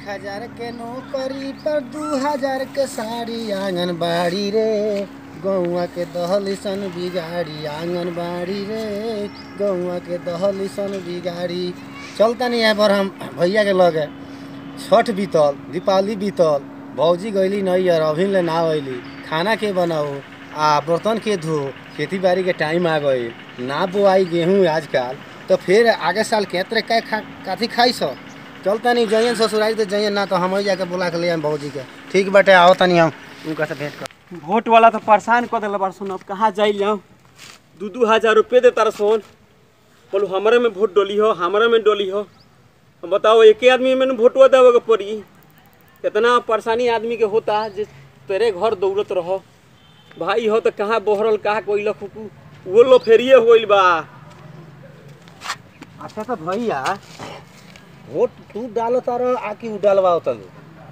हजार के नौकरी पर दू हजार के साड़ी आंगनबाड़ी रे गौआ के दहली सन बिगाड़ी आंगनबाड़ी रे गौआ के दहली सन बिगाड़ी चलता नहीं है पर हम भैया के लगे छठ बीतल दीपावली बीतल भौजी गईली नहीं यार अभी ले ना अली खाना के बनाओ आ बर्तन के धो खेती बाड़ी के टाइम आ गई ना बोआई गेहूँ आजकल तो फिर आगे साल के तरह का खा काथी खाई सब चलता नहीं जइयन ससुरारी तो जइयन ना तो हम ही जाके बुला के ले आएम भौजी के ठीक बाटे आओ तनी हम उनका से भेंट कर वोट वाला तो परेशान कर दिला बार सुन अब कहाँ जाई जाऊँ दू दू हजार रुपये दे तारा सोन बोलो हमारे में वोट डोली हो हमारे में डोली हो अब बताओ एक आदमी में वोटवा देवे के पड़ी कितना परेशानी आदमी के होता जे तेरे घर दौड़त रहो भाई हो तो कहाँ बहरल कहाँ कोई लखू वो लो फेरिए हो गइल बा अच्छा तो भैया वोट तू डालो तारो आकि उ डालवाओ तलू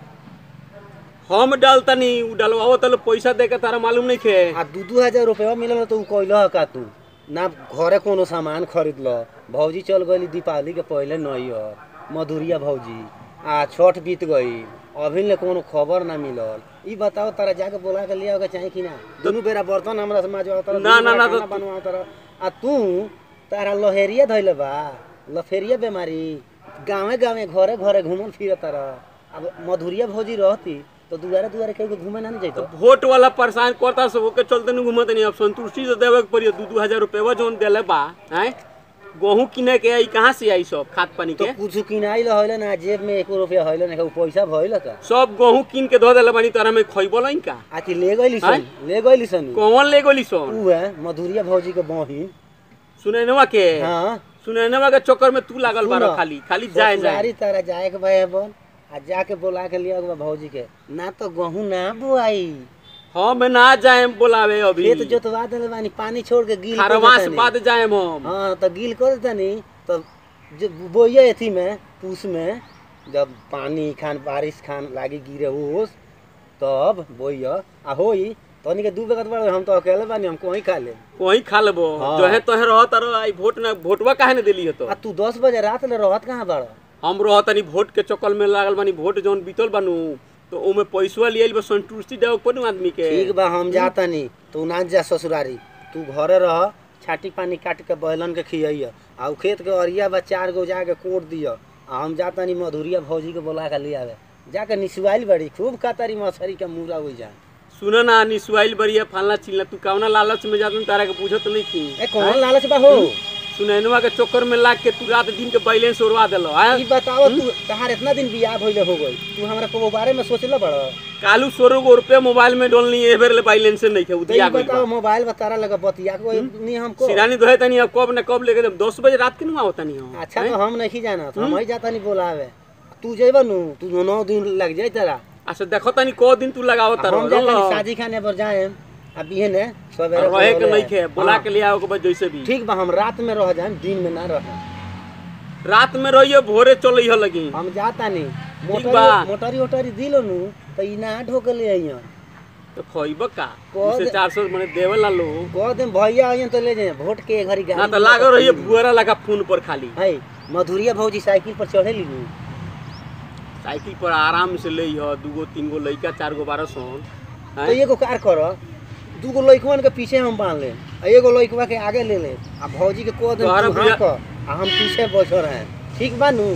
हम डालतनी उ डलवाओ तल पैसा दे के तारा मालूम नहीं खे आ दू दू हजार रुपया मिलल तो उ कहल का तू ना घरे कोनो सामान खरीद ल भौजी चल गई दीपावली के पहले नहीं और मधुरिया भौजी आ छठ बीत गई अभी ले कोनो खबर ना मिलल ई बताओ तारा जाके बोला के लिया चाहे कि ना दुनू बेरा बर्तन हमरा से माजवा तारा ना, दुनू ना, बेरा ना, खाना बनवा तारा आ तू तारा लहेरिया धइले बा लफेरिया बीमारी गांवे गांवे घरे घरे घूमल फिरत तारा अब मधुरिया भौजी रहती तो दुआरे दुआरे कहीं घूमे ना जैतो वोट वाला परेशान करता सब के चलते नहीं घूमत नहीं अब संतुष्टि से देवे के पड़ी दू दू हजार रुपया जोन देले बा हैं गेहूं किने के आई कहाँ से आई सब खाद पानी तो के कुछ किनाइल हइल ना जेब में एको रुपया हइल ना उ पैसा भइल का सब गेहूं किन के धो देले बानी तारा में खइबो नहीं का आकि ले गइली सन ले गइली सन कौन ले गोली सोन उ है मधुरिया भौजी के बहिन सुनैनवा के हां सुनैनवा के चक्कर में तू लागल बारो सुनो, खाली खाली जाए जाए ससुरारी तारा जाए के भाई बन आ जाके बोला के लिया के बा भौजी के ना तो गहूं ना बोआई हम ना जाए बोलावे अभी खेत जोतवा देले बानी पानी छोड़ के गिल कर खरमास देतानी। बाद जाए हम हाँ तो गिल कर देतानी तो जो बोइए एथी में पूस में जब पानी खान बारिश खान लागी गिरे ओस तब बोइए आ होई तनी के दू बेगत बड़ हम तो अकेले बानी हम कोई खा ले वही खा लेबो हाँ। जो है तोहे रह तारो आई वोट ना वोटवा काहे ने देली हो तो आ तू दस बजे रात ले रहत कहाँ बड़ हम रह तनी वोट के चक्कर में लागल बानी वोट जौन बीतल बानू तो ओमे पैसवा लियल बा संतुष्टि देवे के पड़ी आदमी के ठीक बा हम जातानी तू ना जा ससुरारी तू घरे रह छाटी पानी काट के बैलन के खियइय आ उ खेत के अरिया बा चार गो जाके कोट दिय आ हम जातानी मधुरिया भौजी के बोला के ले आवे जाके निसुआइल बड़ी खूब कातारी मछरी के मुरा हो जा सुन ना निसुआइल बरिया फालना चिलना तू कवना लालच में जातन तारा के पूछत नहीं थी ए कौन लालच बा हो सुनैनवा के चक्कर में लाग के तू रात दिन के बैलेंस उड़वा देलो हैं ई बताओ तू तहार इतना दिन बियाह भइले हो गई तू हमरा को बारे में सोचले बड़ कालू सोरो गो रुपये मोबाइल में डोलनी ए बेर ले बैलेंस नहीं थे तो ई उदिया गइल बताओ बा। मोबाइल बतारा लगा बतिया को नहीं हमको सिरानी दोहे तनी अब कब न कब लेके जब दस बजे रात के नुआ होता नहीं हो अच्छा तो हम नहीं जाना हम ही जाता नहीं बोलावे तू जेबा नु तू नौ दिन लग जाई तेरा अच्छा देखो तनी को दिन तू लगाओ तारो हम जाता नहीं शादी खाने पर जाए अब ये ने सवेरे रहे के बोले। नहीं खे बोला हाँ, के ले आओ के बाद जैसे भी ठीक बा हम रात में रह जाए दिन में ना रह रात में रहिए भोरे चल हो लगी हम जाता नहीं बा। मोटरी मोटरी ओटरी दिलो नु तो ई ना ढोक ले आइयो तो खइब का कह से दे- चार सौ मने देवे ला लो कह दे भैया आइयो तो ले जाए वोट के घड़ी ना गाड़ी तो लागो रहिए भुअरा लगा फोन पर खाली है मधुरिया भौजी साइकिल पर चढ़े ली साइकिल पर आराम से ले हो दूगो तीन गो लइका चार गो बारह सौ तो एगो कार कर दू गो लइकवन के पीछे हम बांध ले आ एगो लइकवा के आगे ले ले आ भौजी के कह दे तोहरा तू बुझा- हाँ कह, आ हम पीछे बैठल रहे ठीक बा नु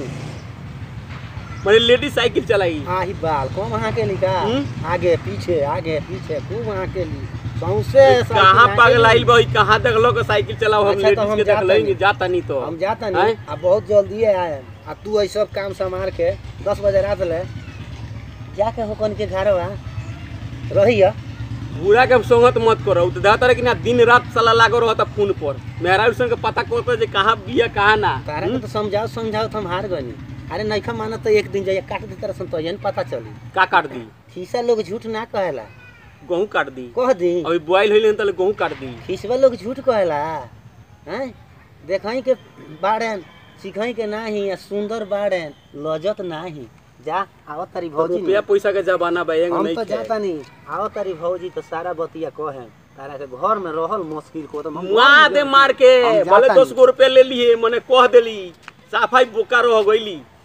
मैंने लेडीज साइकिल चलाई आही बाल कम अहाँ के ली का हम्म? आगे पीछे आगे पीछे खूब अहाँ के ली सौंसे साइकिल कहाँ अहाँ पागल के आइल ली। भाई कहाँ देख लो के साइकिल चलाओ हम अच्छा, तो लेडीज हम के देख जाता लेंगे नहीं। जाता नहीं तो हम जाता हैं? नहीं आ बहुत जल्दी आए आ तू ऐ सब काम संभाल के दस बजे रात ले जाके होकन के घर बा रहिया बुरा के संगत मत करो तो दाता कि ना दिन रात साला लागो रहता फोन पर मेहरा उसन के पता करता जे कहाँ बिया कहाँ ना तारा के तो समझाओ समझाओ तो हम हार गनी अरे नैखा मानत तो एक दिन जाइए काट दे तरह तो यही पता चली का काट दी खीसा लोग झूठ ना कहेला गेहूँ काट दी कह दी अभी बुआइल होइले तले गेहूँ काट दी खीसवा लोग झूठ कहेला हैं देखई के बाड़न सिखई के नाही आ सुंदर बाड़न लजत नाही जा आवत तारी भौजी रुपया पैसा के जमाना बा एंग हम नहीं तो खे। जाता नहीं आओ तारी भौजी तो सारा बतिया कहे तारा के घर में रहल मुश्किल को तो हम मुआ घर में दे गेल। मार के हम भले जाता दस गो रुपया ले लिए मने कह देली साफाई बोका रह गईली